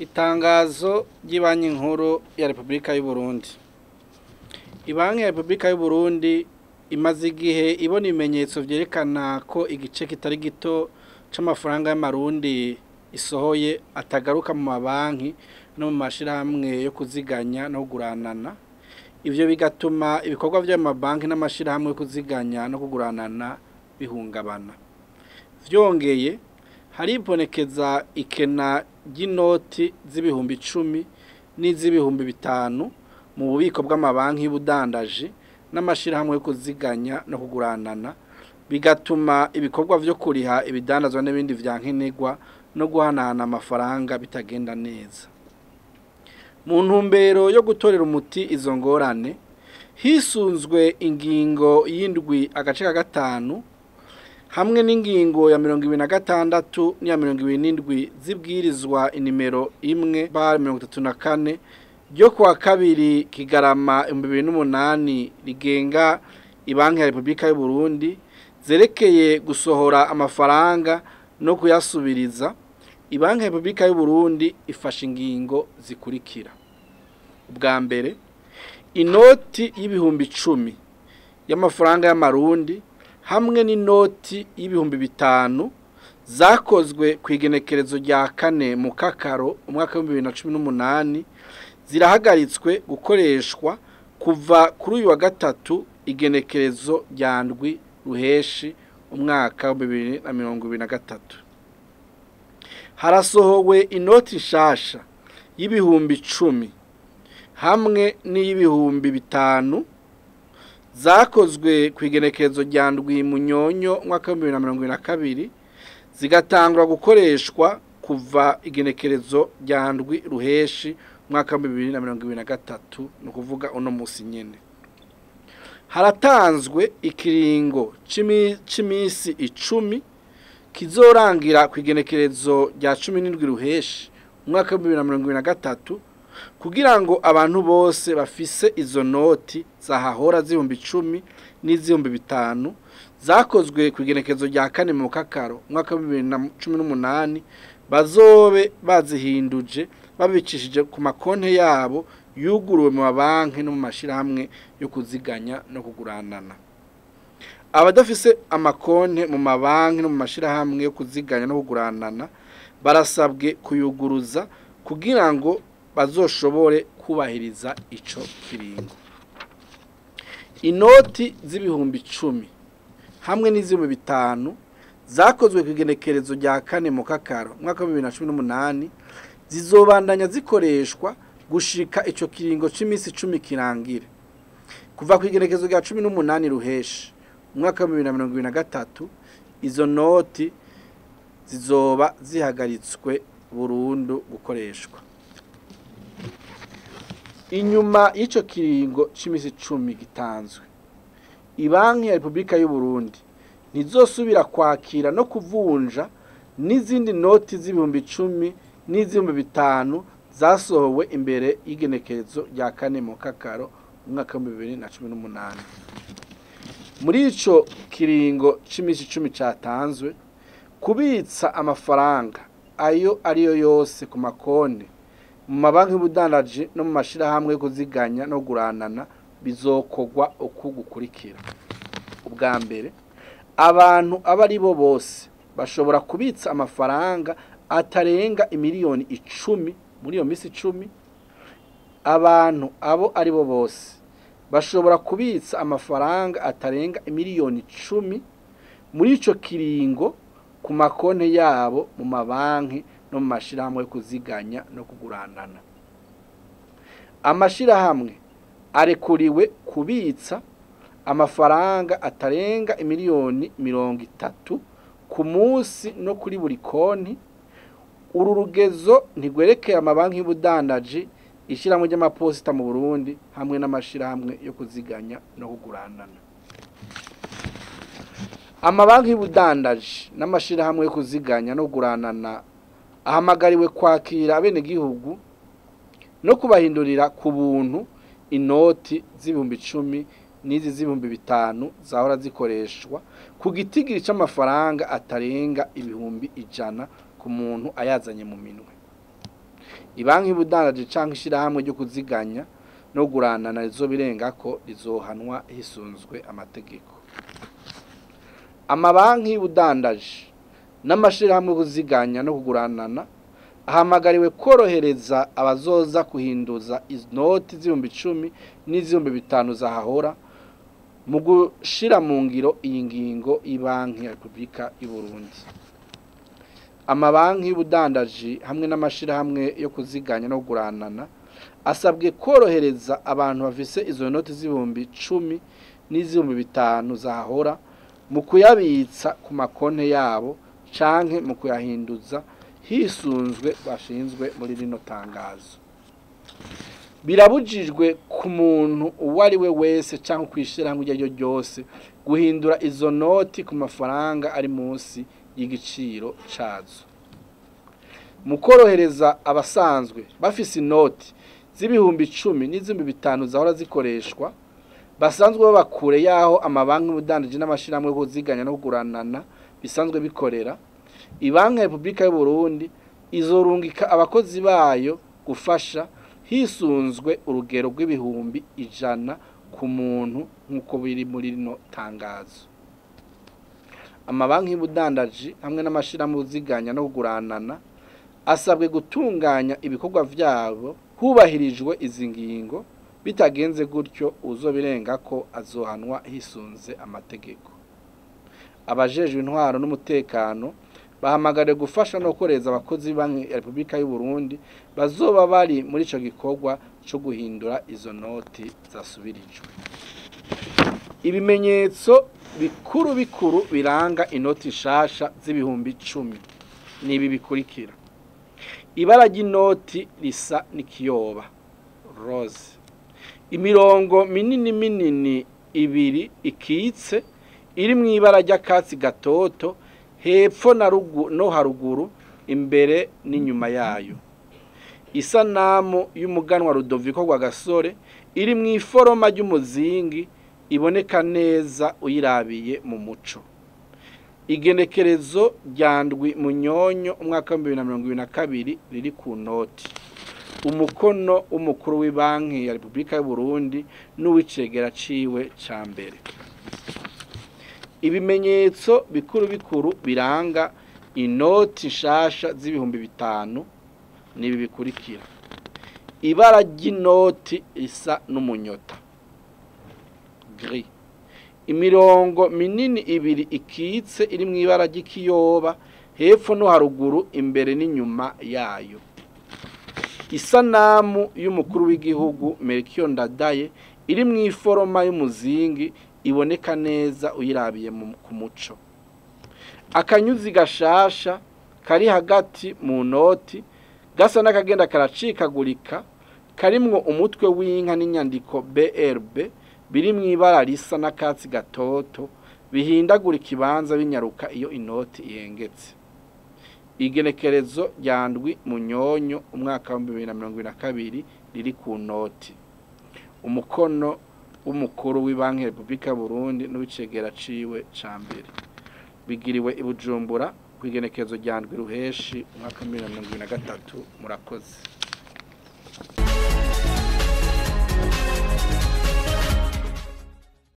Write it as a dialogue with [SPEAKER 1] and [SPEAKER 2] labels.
[SPEAKER 1] Itangazo ry'ibanki nkuru ya Repubulika y'u Burundi. Ibanki ya Repubulika y'u Burundi imaze igihe ibona ibimenyetso vyerekana ko igice kitari gito c'amafaranga y'amarundi isohoye atagaruka mu mabanki no mu mashirahamwe yo kuziganya no kuguranana. Ivyo bigatuma ibikorwa vy'amabanki n'amashirahamwe yo kuziganya no kuguranana bihungabana. Vyongeye haribonekeza ikena ry'inoti z'ibihumbi icumi n'iz'ibihumbi bitanu mu bubiko bw'amabanki y'ubudandaji n'amashirahamwe yo kuziganya no kuguranana bigatuma ibikorwa vyo kuriha ibidandazwa n'ibindi vya nkenerwa no guhanahana amafaranga bitagenda neza. Mu ntumbero yo gutorera umuti izo ngorane hisunzwe ingingo y'indwi agace ka gatanu hamwe n'ingingo ya mirongo ibiri na gatandatu n'iya mirongo ibiri n'indwi zibwirizwa inimero imwe bar mirongo itatu na kane ryo kuwa kabiri kigarama ibihumbi bibiri n'umunani rigenga ibanki ya repubulika y'u Burundi zerekeye gusohora amafaranga no kuyasubiriza ibanki ya repubulika y'u Burundi ifashe ingingo zikurikira ubwa mbere inoti y'ibihumbi icumi y'amafaranga y'amarundi hamwe n'inoti y'ibihumbi bitanu zakozwe ku igenekerezo rya kane mu kakaro umwaka w'ibihumbi bibiri na cumi n'umunani zirahagaritswe gukoreshwa kuva kuri uyu wa gatatu igenekerezo rya ndwi ruheshi umwaka wa bibiri na mirongo ibiri na gatatu harasohowe inoti nshasha y'ibihumbi icumi hamwe n'iy'ibihumbi bitanu zakozwe ku igenekerezo rya ndwi munyonyo umwaka w'ibihumbi bibiri na mirongo ibiri na kabiri zigatangura gukoreshwa kuva igenekerezo rya ndwi ruheshi umwaka w'ibihumbi bibiri na mirongo ibiri na gatatu ni ukuvuga uno munsi nyine haratanzwe ikiringo c'imisi icumi kizorangira ku igenekerezo rya cumi n'indwi ruheshi umwaka w'ibihumbi bibiri na mirongo ibiri na gatatu kugira ngo abantu bose bafise izo noti zahahora z'ibihumbi icumi n'iz'ibihumbi bitanu zakozwe ku igenekerezo rya kane mu kakaro umwaka wa bibiri na cumi n'umunani bazobe bazihinduje babicishije ku makonti yabo yuguruwe mu mabanki no mu mashirahamwe yo kuziganya no kuguranana abadafise amakonti mu mabanki no mu mashirahamwe yo kuziganya no kuguranana barasabwe kuyuguruza kugira ngo bazoshobore kubahiriza ico kiringo inoti z'ibihumbi icumi hamwe n'iz'ibihumbi bitanu zakozwe ku igenekerezo rya kane mu kakaro umwaka wa bibiri na cumi n'umunani zizobandanya zikoreshwa gushika ico kiringo c'imisi icumi kirangire kuva ku igenekerezo rya cumi n'umunani ruheshi umwaka wa bibiri na mirongo ibiri na gatatu izo noti zizoba zihagaritswe burundu gukoreshwa inyuma y'ico kiringo c'imisi icumi gitanzwe ibanki ya repubulika y'u Burundi ntizosubira kwakira no kuvunja n'izindi noti z'ibihumbi icumi n'iz'ibihumbi bitanu zasohowe imbere y'igenekerezo rya kane mu kakaro umwaka w'ibihumbi bibiri na cumi n'umunani muri ico kiringo c'imisi icumi catanzwe kubitsa amafaranga ayo ariyo yose ku makonti mu mabanki y'ubudandaji no mu mashirahamwe yo kuziganya no kuguranana bizokorwa uku gukurikira ubwa mbere abantu abo ari bo bose bashobora kubitsa amafaranga atarenga imiliyoni icumi muri iyo minsi icumi abantu abo ari bo bose bashobora kubitsa amafaranga atarenga imiliyoni icumi muri ico kiringo ku makonti yabo mu mabanki no mu mashirahamwe yo kuziganya no kuguranana amashirahamwe arekuriwe kubitsa amafaranga atarenga imiliyoni mirongo itatu ku munsi no kuri buri konti uru rugezo ntigwerekeye amabanki y'ubudandaji ishyirahamwe ry'amaposita mu burundi hamwe n'amashirahamwe yo kuziganya no kuguranana amabanki y'ubudandaji n'amashirahamwe yo kuziganya no kuguranana ahamagariwe kwakira abenegihugu no kubahindurira ku buntu inoti z'ibihumbi icumi n'izi z'ibihumbi bitanu zahora zikoreshwa ku gitigiri c'amafaranga atarenga ibihumbi ijana ku muntu ayazanye mu minwe ibanki y'ubudandaji canke ishirahamwe ryo kuziganya no guranana rizobirenga ko rizohanwa hisunzwe amategeko amabanki y'ubudandaji n'amashirahamwe yo kuziganya no kuguranana ahamagariwe korohereza abazoza kuhinduza inoti z'ibihumbi icumi n'iz'ibihumbi bitanu zahahora mu gushira mu ngiro iyi ngingo y'ibanki ya repubulika y'u Burundi amabanki y'ubudandaji hamwe n'amashirahamwe yo kuziganya no kuguranana asabwe korohereza abantu bafise izo noti z'ibihumbi icumi n'iz'ibihumbi bitanu zahahora mu kuyabitsa ku makonte yabo canke mu kuyahinduza hisunzwe bashinzwe muri rino tangazo birabujijwe ku muntu uwo ari we wese cyangwa kwishirahamwe iryo ari ryo ryose guhindura izo noti ku mafaranga ari munsi y'igiciro cazo mu korohereza abasanzwe bafise inoti z'ibihumbi icumi n'iz'ibihumbi bitanu zahora zikoreshwa basanzwe baba kure y'aho amabanki y'ubudandaji n'amashirahamwe yo kuziganya no kuguranana bisanzwe bikorera ibanki ya repubulika y'u Burundi izorungika abakozi bayo gufasha hisunzwe urugero rw'ibihumbi ijana ku muntu nk'uko biri muri rino tangazo amabanki y'ubudandaji hamwe n'amashirahamwe uziganya no kuguranana asabwe gutunganya ibikorwa vyabo hubahirijwe izi ngingo bitagenze gutyo uzobirenga ko azohanwa hisunze amategeko abajejwe intwaro n'umutekano bahamagariwe gufasha no koreza abakozi banki ya Repubulika y'u Burundi bazoba bari muri ico gikorwa cyo guhindura izo noti zasubirijwe ibimenyetso bikuru bikuru biranga inoti nshasha z'ibihumbi icumi ni ibi bikurikira ibara ry'inoti risa n'ikiyoba rose imirongo minini minini ibiri ikitse iri mu ibara ry'akatsi gatoto hepfo na rugu no haruguru imbere n'inyuma yayo isanamu y'umuganwa Rudoviko rwa gasore iri mu iforoma ry'umuzingi iboneka neza uyirabiye mu muco igenekerezo rya ndwi munyonyo umwaka w'ibihumbi bibiri na mirongo ibiri na kabiri riri ku noti umukono w'umukuru w'ibanki ya repubulika y'u Burundi n'uw'icegera ciwe ca mbere ibimenyetso bikuru bikuru biranga inoti nshasha z'ibihumbi bitanu nibi bikurikira ibara ry'inoti risa n'umunyota gris imirongo minini ibiri ikitse iri mu ibara ry'ikiyoba hepfo no haruguru imbere n'inyuma yayo isanamu y'umukuru w'igihugu Melchior Ndadaye iri mu iforoma y'umuzingi iboneka neza uyirabiye ku muco akanyuzi gashasha kari hagati mu noti gasa n'akagenda karacikagurika karimwo umutwe w'inka n'inyandiko BRB biri mu ibara risa n'akatsi gatoto bihindagura ikibanza binyaruka iyo inoti ihengetse igenekerezo rya ndwi munyonyo umwaka wa bibiri na mirongo ibiri na kabiri riri ku noti umukono w'umukuru w'ibanki ya repubulika y'u Burundi n'uw'icegera ciwe ca mbere bigiriwe i Bujumbura ku igenekerezo rya ndwi ruheshi umwaka wa bibiri na mirongo ibiri na gatatu murakoze